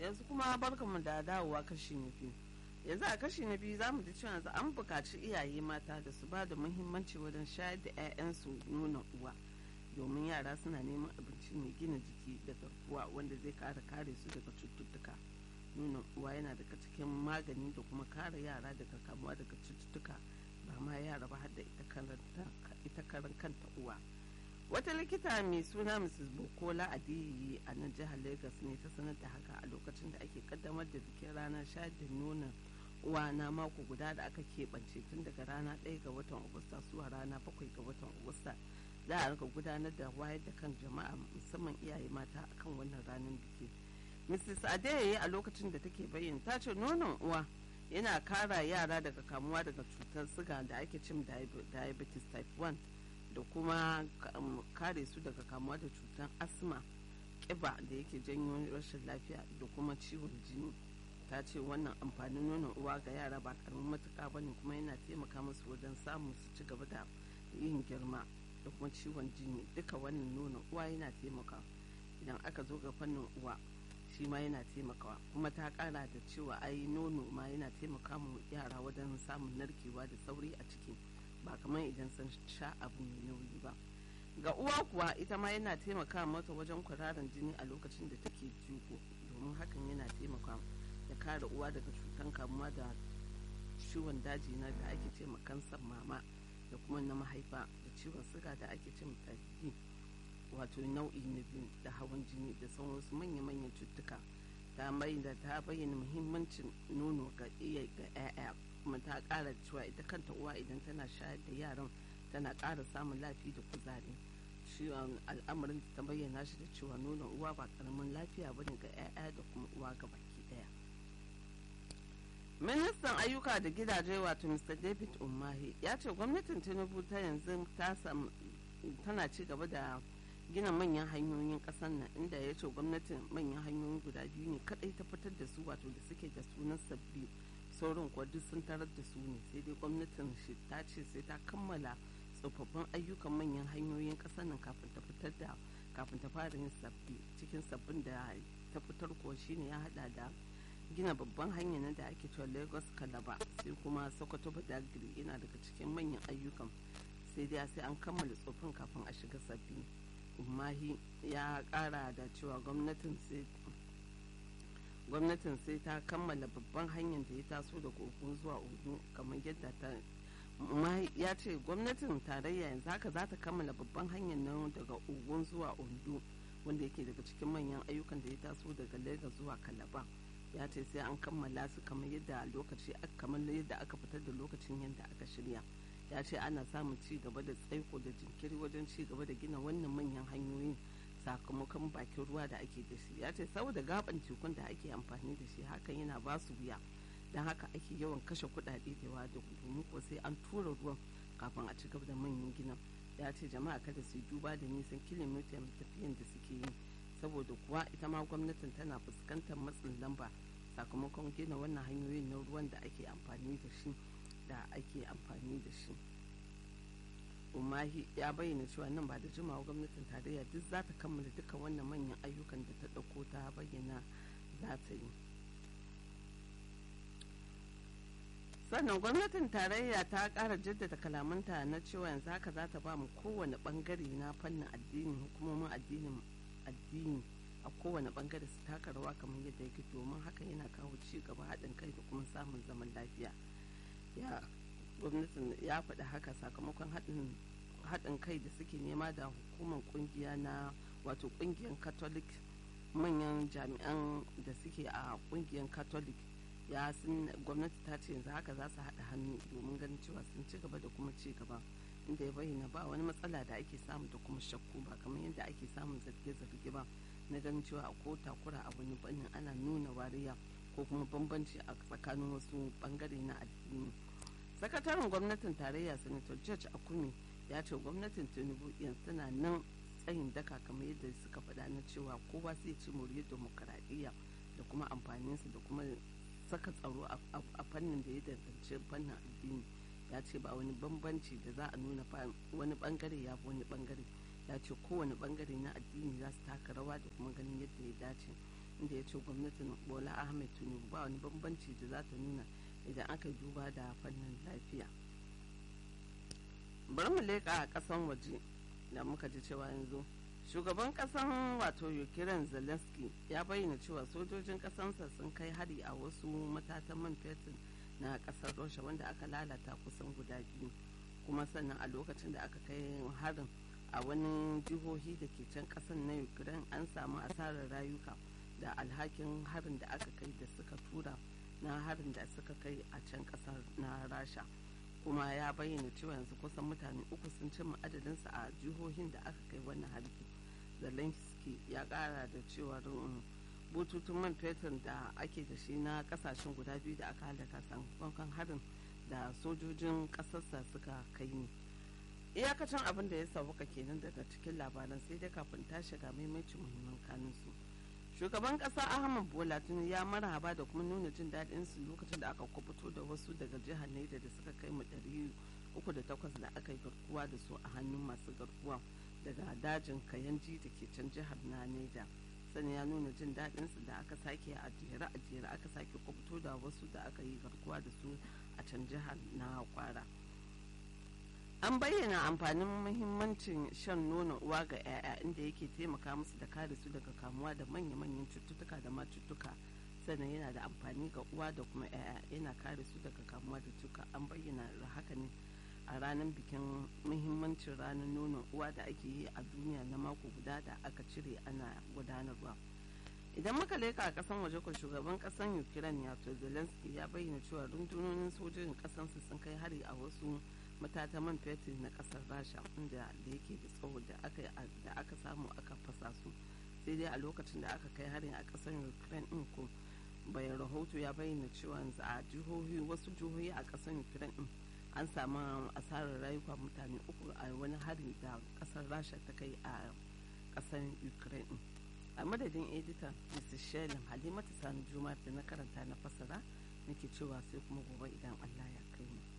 yanzu kuma barkanmu da dawowa kashi na biyu yanzu a kashi na biyu za mu ji cewa yanzu an buƙaci iyaye mata da su ba da muhimmanci wajen shayar da 'ya'yansu nuna uwa domin yara suna neman abinci mai gina jiki da garkuwa wanda zai kare kare su daga cututtuka nuna uwa yana daga cikin magani da kuma kare yara daga kamuwa daga cututtuka ba ma yara ba har da ita karan kanta uwa wata likita mai suna mrs bokola adiyi a nan jihar lagos ne ta sanar da haka a lokacin da ake kaddamar da bikin ranar shayar da nonon uwa na mako guda da aka keɓance tun daga rana 1 ga watan agusta zuwa rana 7 ga watan agusta za a rika gudanar da wayar da kan jama'a musamman iyaye mata akan wannan ranar biki mrs adeyeye a lokacin da take bayyana ta ce nonon uwa yana kara yara daga kamuwa daga cutar siga da ake cin diabetes type 1 da kuma kare su daga kamuwa da cutar asma kiba da yake janyo rashin lafiya da kuma ciwon jini ta ce wannan amfanin nonon uwa ga yara ba karamin matuka ba ne kuma yana taimaka musu wajen samun su ci gaba da yin girma da kuma ciwon jini duka wannan nonon uwa yana taimaka idan aka zo ga fannin uwa shi ma yana taimakawa kuma ta kara da cewa ai nono ma yana taimaka mu yara wajen samun narkewa da sauri a ciki ba kamar idan sun sha abu mai nauyi ba ga uwa kuwa ita ma yana taimaka mata wajen kwararan jini a lokacin da take jiko domin hakan yana taimaka da kare uwa daga cutan kamuwa da ciwon daji na da ake ce kansar mama da kuma na mahaifa da ciwon suga da ake ce type wato nau'i na biyu da hawan jini da sauran wasu manya-manyan cutuka ta da ta bayyana muhimmancin nono ga iya ga 'ya'ya kuma ta kara cewa ita kanta uwa idan tana shayar da yaran tana kara samun lafiya da kuzari ciwon al'amarin ta bayyana shi da cewa nonon uwa ba karamin lafiya bane ga 'ya'ya da kuma uwa ga baki daya ministan ayyuka da gidaje wato mr david umahi ya ce gwamnatin tinubu ta yanzu tana ci gaba da gina manyan hanyoyin kasar nan inda ya ce gwamnatin manyan hanyoyi guda biyu ne kadai ta fitar da su wato da suke da sunan sabbi sauran kuwa duk sun tarar da su ne sai dai gwamnatin shi ta ce sai ta kammala tsofaffin ayyukan manyan hanyoyin kasar nan kafin ta fitar da kafin ta fara yin sabbi cikin sabbin da ta fitar kuwa shine ya hada da gina babban hanya na da ake cewa lagos kalaba sai kuma sokoto badagiri yana daga cikin manyan ayyukan sai dai sai an kammala tsofin kafin a shiga sabbi umahi ya kara da cewa gwamnatin sai gwamnatin sai ta kammala babban hanyar da ya taso daga ogun zuwa ogun kamar yadda ta ya ce gwamnatin tarayya yanzu haka za ta kammala babban hanyar nan daga ogun zuwa ondo wanda yake daga cikin manyan ayyukan da ya taso daga lagos zuwa kalaba ya ce sai an kammala su kamar yadda lokaci kamar yadda aka fitar da lokacin yadda aka shirya ya ce ana samun ci gaba da tsaiko da jinkiri wajen ci gaba da gina wannan manyan hanyoyin sakamakon bakin ruwa da ake da shi ya ce saboda gaban tekun da ake amfani da shi hakan yana ba su wuya don haka ake yawan kashe kuɗaɗe da yawa da domin ko sai an tura ruwan kafin a ci gaba da manyan ginin ya ce jama'a kada su yi duba da nisan kilomita tafiyan da suke yi saboda kuwa ita ma gwamnatin tana fuskantar matsin lamba sakamakon gina wannan hanyoyin na ruwan da ake amfani da shi da ake amfani da shi umahi ya bayyana cewa nan ba da jimawa gwamnatin tarayya duk za ta kammala dukkan wannan manyan ayyukan da ta ɗauko ta bayyana za ta yi sannan gwamnatin tarayya ta ƙara jaddada kalamanta na cewa yanzu haka za ta ba mu kowane ɓangare na fannin addini hukumomin addinin addini a kowane ɓangare su taka rawa kamar yadda yake domin haka yana kawo ci gaba haɗin kai da kuma samun zaman lafiya ya gwamnatin ya faɗi haka sakamakon haɗin kai da suke nema da hukumar ƙungiya na wato ƙungiyar catholic manyan jami'an da suke a ƙungiyar catholic ya sun gwamnati ta ce yanzu haka za su haɗa hannu domin ganin cewa sun ci gaba da kuma ci gaba inda ya bayyana ba wani matsala da ake samu da kuma shakku ba kamar yadda ake samun zarge-zarge ba na ganin cewa a ko takura a wani bannin ana nuna wariya ko kuma bambanci a tsakanin wasu bangare na addini sakataren gwamnatin tarayya senator george akumi ya ce gwamnatin tinubu yanzu tana nan tsayin daka kamar yadda suka faɗa na cewa kowa sai ci moriyar demokaradiyya da kuma amfaninsa da kuma saka tsaro a fannin da ya danganci fannin addini ya ce ba wani bambanci da za a nuna wani bangare ya fi wani bangare ya ce kowane bangare na addini za su taka rawa da kuma ganin yadda ya dace inda ya ce gwamnatin bola ahmed tinubu ba wani bambanci da za ta nuna idan aka duba da fannin lafiya bari mu leƙa a ƙasan waje da muka ji cewa yanzu shugaban ƙasan wato ukraine zelensky ya bayyana cewa sojojin ƙasansa sun kai hari a wasu matatan man fetur na ƙasar rasha wanda aka lalata kusan guda biyu kuma sannan a lokacin da aka kai harin a wani jihohi da ke can ƙasan na ukraine an samu asarar rayuka da alhakin harin da aka kai da suka tura na harin da suka kai a can ƙasar na rasha kuma ya bayyana cewa yanzu kusan mutane uku sun cimma adadinsa a jihohin da aka kai wannan harki zelensky ya kara da cewa bututun man fetur da ake da shi na kasashen guda biyu da aka halaka sakamakon harin da sojojin kasarsa suka kai ne iyakacin abin da ya sauka kenan daga cikin labaran sai dai kafin ta shiga maimacin muhimman kanunsu shugaban kasa ahmad bola tinubu ya marhaba da kuma nuna jin daɗin su lokacin da aka kubuto da wasu daga jihar naija da suka kai mu ɗari uku da takwas da aka yi garkuwa da su a hannun masu garkuwa daga dajin kayanji da ke can jihar na naija sani ya nuna jin daɗin su da aka sake a jere a jere aka sake kubuto da wasu da aka yi garkuwa da su a can jihar na kwara an bayyana amfanin muhimmancin shan nono uwa ga 'ya'ya inda yake taimaka musu da kare su daga kamuwa da manya-manyan cututtuka da ma cututtuka sannan yana da amfani ga uwa da kuma 'ya'ya yana kare su daga kamuwa da cuka an bayyana da haka ne a ranar bikin muhimmancin ranar nonon uwa da ake yi a duniya na mako guda da aka cire ana gudanarwa idan muka leka a kasan waje ko shugaban kasan ukraine yato zelensky ya bayyana cewa rundunonin sojojin kasansu sun kai hari a wasu matata man fetur na kasar rasha inda da yake da tsawo da aka samu aka fasa su sai dai a lokacin da aka kai harin a kasar ukraine din ko bayan rahoto ya bayyana cewa yanzu a jihohi wasu jihohi a kasar ukraine din an samu asarar rayuka mutane uku a wani hari da kasar rasha ta kai a kasar ukraine din a madadin editan mrs shelin halimatu sani juma da na karanta na fasara nake cewa sai kuma gobe idan allah ya kai mu